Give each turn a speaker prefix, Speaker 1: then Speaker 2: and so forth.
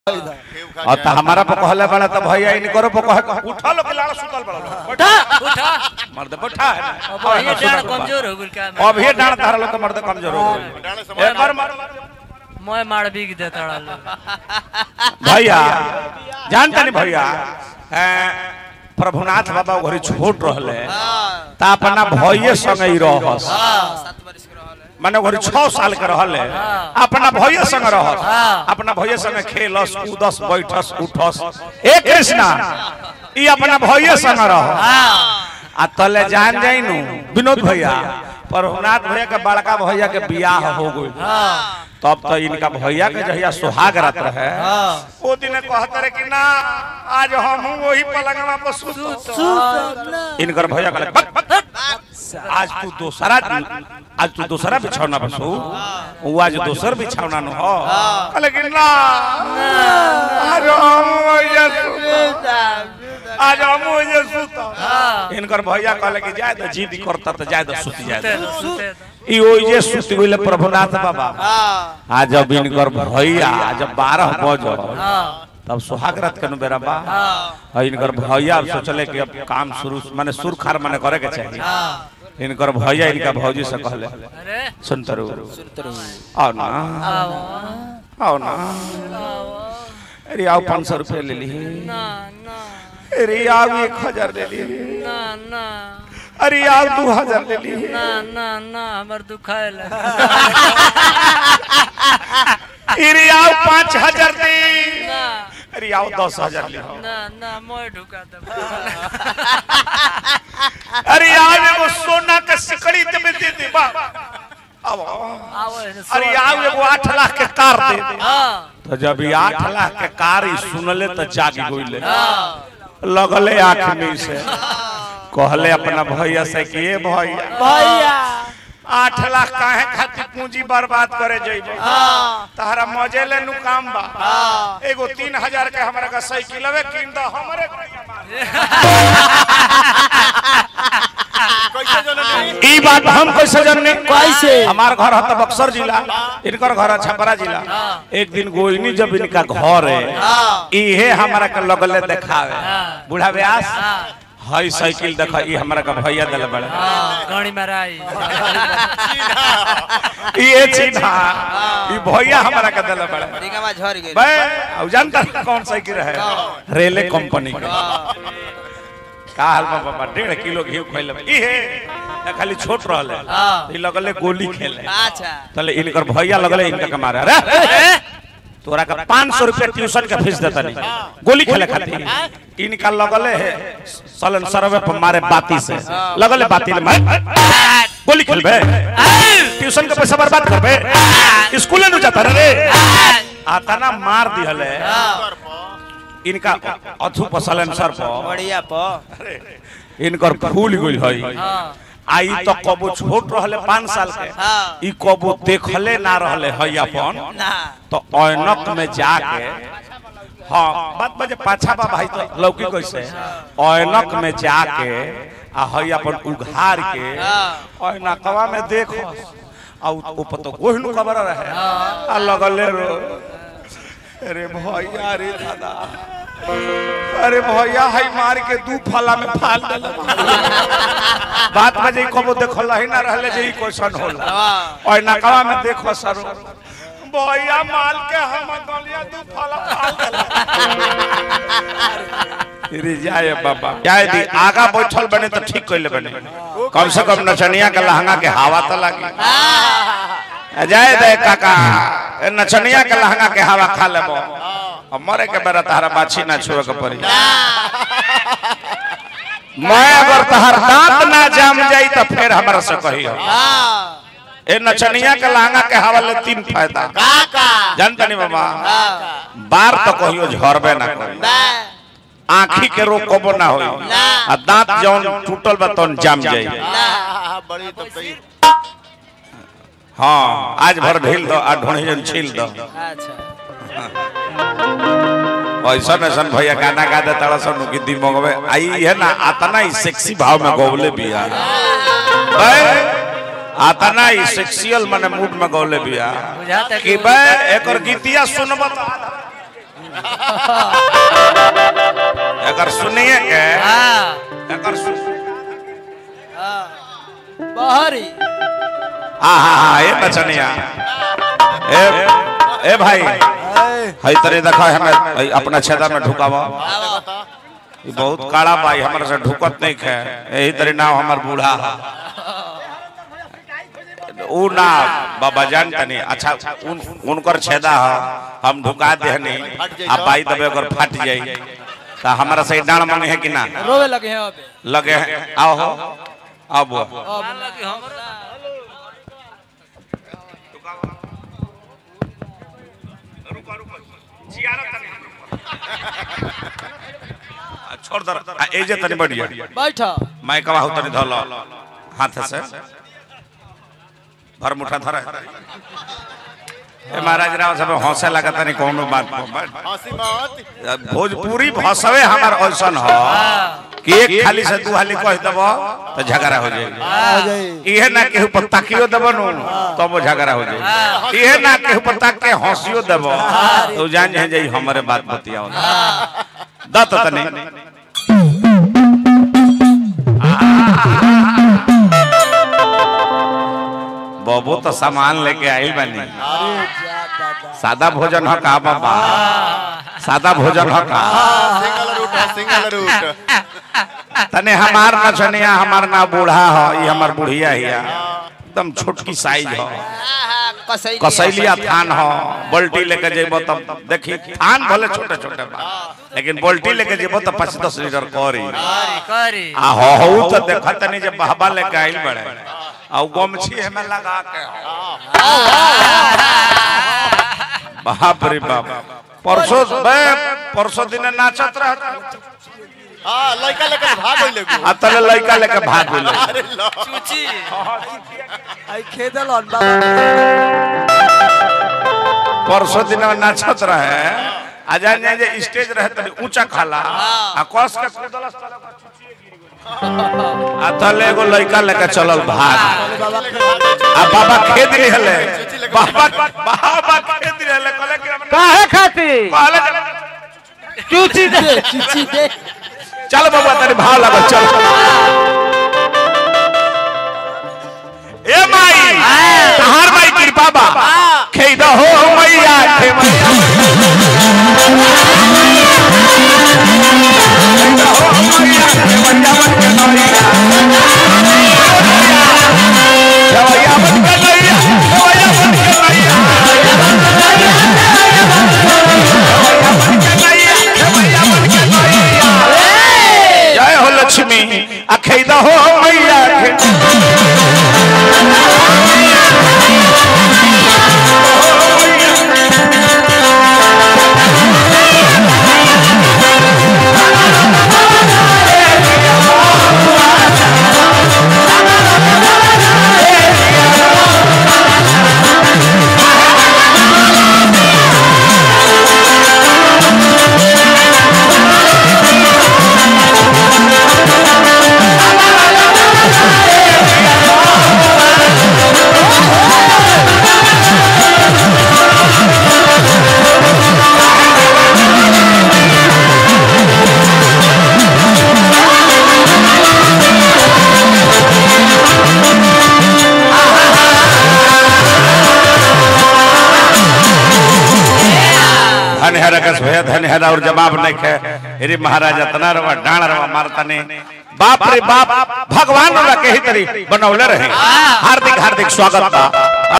Speaker 1: और तो हमारा पे कहले बड़ा तो भैया इन करो पे कहे उठा लो किलाड़ा सुतल बड़ा लो
Speaker 2: उठा उठा
Speaker 1: मर्द बैठा है ना।
Speaker 2: अब ये डांड कमजोर हो गइल का
Speaker 1: अब ये डांड तारा लोग के मर्द कमजोर हो गए एक बार मार
Speaker 2: मैं मार बिग देता लो
Speaker 1: भैया जानता नहीं भैया हैं, प्रभुनाथ बाबा घरी छोट रहले ता अपना भैये संग ही रहस माने घरी छह साल के रहले अपना भैये संग रहस अपना भैये संग खेलस कूदस बैठस उठस ए कृष्णा ई अपना भैये संग रह आ तले जान जाइनु विनोद भैया प्रभुनाथ भैया के बड़का भैया के बियाह हो गई तब तो इनका भैया के जहिया सुहाग रात रहे ओ दिन कहत रहे कि ना आज हम वही पलंगवा पर सुत इनकर भैया कहले "बक, बक, बक। आज तू दूसरा आज तू दूसरा बिछौना पर सो वो आज दूसर बिछौना न हो कहले कि ना आज हम वही सुत आज हम वही सुत इनकर भैया कहले कि जाए तो जिद करता तो जाए तो सुत जाए
Speaker 2: सुते
Speaker 1: ई ओइजे सुत गइले प्रभुनाथ बाबा आज जब इनकर भैया जब बारह बज
Speaker 2: हां
Speaker 1: तब सुहाग रात के बेरा बा और इनकर भैया अब सोचले कि अब काम शुरू माने सुरखार माने करे के चाहिए इनकर भैया इनका भौजी से कहले
Speaker 2: अरे
Speaker 1: सुन तरु आओ ना
Speaker 2: आओ
Speaker 1: आओ ना
Speaker 2: आओ
Speaker 1: अरे आओ पाँच सौ रुपये ले ली
Speaker 2: ना ना
Speaker 1: अरे आओ एक हजार ले ली
Speaker 2: ना ना
Speaker 1: अरे आओ दो हजार ले ली
Speaker 2: ना ना ना हमर दुखाइल
Speaker 1: अरे आओ पाँच हजार ले
Speaker 2: ना
Speaker 1: अरे आओ दस हजार ले
Speaker 2: ना ना मैं ढुका दे
Speaker 1: अरे आज एगो सोना के सिकड़ी देबे दे दे बा अब
Speaker 2: आओ
Speaker 1: अरे आज एगो आठ लाख के कार दे दे
Speaker 2: हां
Speaker 1: तो जब ये आठ लाख के कार ही सुनले तो जागी गइले
Speaker 2: हां
Speaker 1: लगले आँख में से कहले अपना भैया से कि ए भैया
Speaker 2: भैया
Speaker 1: आठ लाख काहे खातिर पूंजी बर्बाद करे जइबे तहरा मजे ले नु काम बा एगो तीन हजार के हमरा का साइकिलवे किन दो हमरे ई बात हम कैसे जानने
Speaker 2: कैसे?
Speaker 1: हमार घर है तो बक्सर जिला इनकर घर है छपरा जिला एक दिन गोइनी जब इनका घर है इहे हमरा के लगले देखावे बूढ़ा व्यास हई साइकिल देख ई हमरा का भैया दिल बड़े
Speaker 2: हां गाड़ी माराई
Speaker 1: ये चिन्हा ई भैया हमरा का दिल बड़े
Speaker 3: रिंगवा झड़ गेल
Speaker 1: बे अब जानता है कौन साइकिल है रेले कंपनी के का हाल बा बाबा डेढ़ किलो घी खैले ई है या खाली छोट रहले ई लगले गोली खेले
Speaker 3: अच्छा
Speaker 1: तले इनकर भैया लगले इनका के मारे अरे तोरा का पाँच सौ रुपया ट्यूशन के फीस देता नहीं गोली खेले खातिर इनका लगले है सलन सरवे पर मारे बाती से लगले बाती ले मारे गोली खेलबे ट्यूशन के पैसा बर्बाद करबे स्कूल न जाता रे आता ना मार दिहले इनका अथु पर सलन सर पर
Speaker 3: बढ़िया प
Speaker 1: इनकर फूल गइल हई
Speaker 2: हां
Speaker 1: आई तो कबो छोट रहले पाँच साल के
Speaker 3: हाँ।
Speaker 1: ई कबो देखले ना रहले हई अपन
Speaker 3: ना
Speaker 1: तो ऐनक में जाके हाँ बात बजे पाछा बा भाई तो लौकी कैसे ऐनक में जाके आ हई अपन उघार के ऐनकवा में देखो आ उ- ऊपर तो कोई नु खबर रहे आ लगले रो अरे भैया रे दादा अरे भैया हई मार के दू फला में फाल देले बात बजे कबो देखल ही ना रहले जे ई क्वेश्चन होला और नकवा में देखो सर भैया माल के हम गलिया दू फला फाल देला रे जाए बाबा जाए दी आगा बैठल बने तो ठीक कइले बने कम से कम नचनिया के लहंगा के हवा तो लगी जाए दे काका ए नचनिया के लहंगा के हवा खा लेबो अब मरे के बेरा तहरा बाछी ना छुए के पड़ी मैं अगर तहर दांत ना जाम जाई तो फिर हमरा से कहियो ए नचनिया के लहंगा के हवा ले तीन फायदा जानता नहीं बाबा बार तो कहियो झरबे ना करी आँखी के रोग कबो ना होई आ दांत जौन टूटल बा तौन जाम जाई
Speaker 4: बड़ी तो सही
Speaker 1: हाँ आज भर ढील दो आ ढोणी जन छील दो
Speaker 3: अच्छा
Speaker 1: ऐसा ऐसा भैया गाना गा दे तारा सन की दिमाग में आई है ना आता ना ही सेक्सी भाव में गौले भी आ आता ना ही सेक्सियल माने मूड में गौले भी आ
Speaker 2: बुझाता
Speaker 1: कि बे एकर गीतिया सुनब त अगर सुनिए के
Speaker 2: हाँ
Speaker 1: अगर सुन
Speaker 2: बाहरी
Speaker 1: हाँ हाँ हाँ ये बचनिया ए ए भाई हई तरे देखो हमें हई अपना छेदा में ढुकावा ई बहुत काड़ा भाई हमरा से ढुकत नहीं खे यही तरी नाम हमर बूढ़ा है ऊ ना बाबा जान तनी अच्छा उन उनकर छेदा है हम ढुका देहनी आ पाई दबे अगर फट जाई तो हमरा से डांड मांगे है कि ना
Speaker 2: रोवे लगे हैं अबे
Speaker 1: लगे हैं आओ हो आओ बुआ
Speaker 2: अब लगे हमरा
Speaker 1: छोड़ दर आ, ए जे तनी बढ़िया
Speaker 2: बैठा
Speaker 1: मैं कवा तनी धल हाथ से भर मुठा धर ए महाराज राव सब हंसे लगा तनी कोनो बात पर।
Speaker 4: हंसी मत
Speaker 1: भोजपुरी भाषावे हमार ऐसन ह कि एक खाली से दू हाली कह देब तो झगड़ा हो जाएगी इहे ना केहू पर ताकियो देब नु तब वो झगड़ा हो जाएगी इहे ना केहू पर ताक के हंसियो देब तो जान जाए जाई हमरे बात बतियाओ दत तनी बाबू तो सामान लेके आइल बनी सादा भोजन ह का बाबा सादा भोजन ह का
Speaker 4: सिंगल रूट है सिंगल रूट
Speaker 1: तने हमार नचनिया हमार ना बूढ़ा ह ई हमार बुढ़िया हिया एकदम छोटकी साइज ह कसैलिया थान ह बल्टी लेके जेबो तब देखी थान भले छोटे छोटे बा लेकिन बल्टी लेके जेबो तब पाँच दस लीटर करी
Speaker 2: करी करी
Speaker 1: आ हो हो तो देखा तनी जब बहबा लेके आइल बड़े आ उ गमछी हमें लगा के बाप रे बाप परसों बे परसों दिन नाचत रहता
Speaker 4: हां लड़का लेकर भाग गइले गो
Speaker 1: आ तले लड़का लेके भाग गेल
Speaker 4: अरे लो
Speaker 2: चूची
Speaker 3: आई खेदल अन बाबा
Speaker 1: परसों दिन नाचत रहे आ जान जान जे स्टेज रहे तनी ऊंचा खाला आ कस के कूदलस तले ओकर चुचिए गिर गेल। आ तले एगो लड़का लेके चलल भाग आ बाबा खेद रहले बाबा बाबा खेद रहले कहले कि हम
Speaker 2: काहे खाती
Speaker 1: कहले चल-
Speaker 2: चूची दे
Speaker 3: चिची दे
Speaker 1: चल बाबा तेरे भाव लगा चल ए माई तहार माई कृपा बा खेदा हो मैया खे मैया खेदा हो मैया खे मैया बन के नैया खेवैया बन के नैया खेवैया बन के नैया खेवैया बन के नैया खेवैया बन के नैया जय हो लक्ष्मी अखेदा हो मैया खे धन है रकस भैया धन है और जवाब नहीं खे अरे महाराज इतना रवा डाण रवा मारता ने बाप रे बाप भगवान रवा के ही तरी बनौले रहे हार्दिक हार्दिक स्वागत बा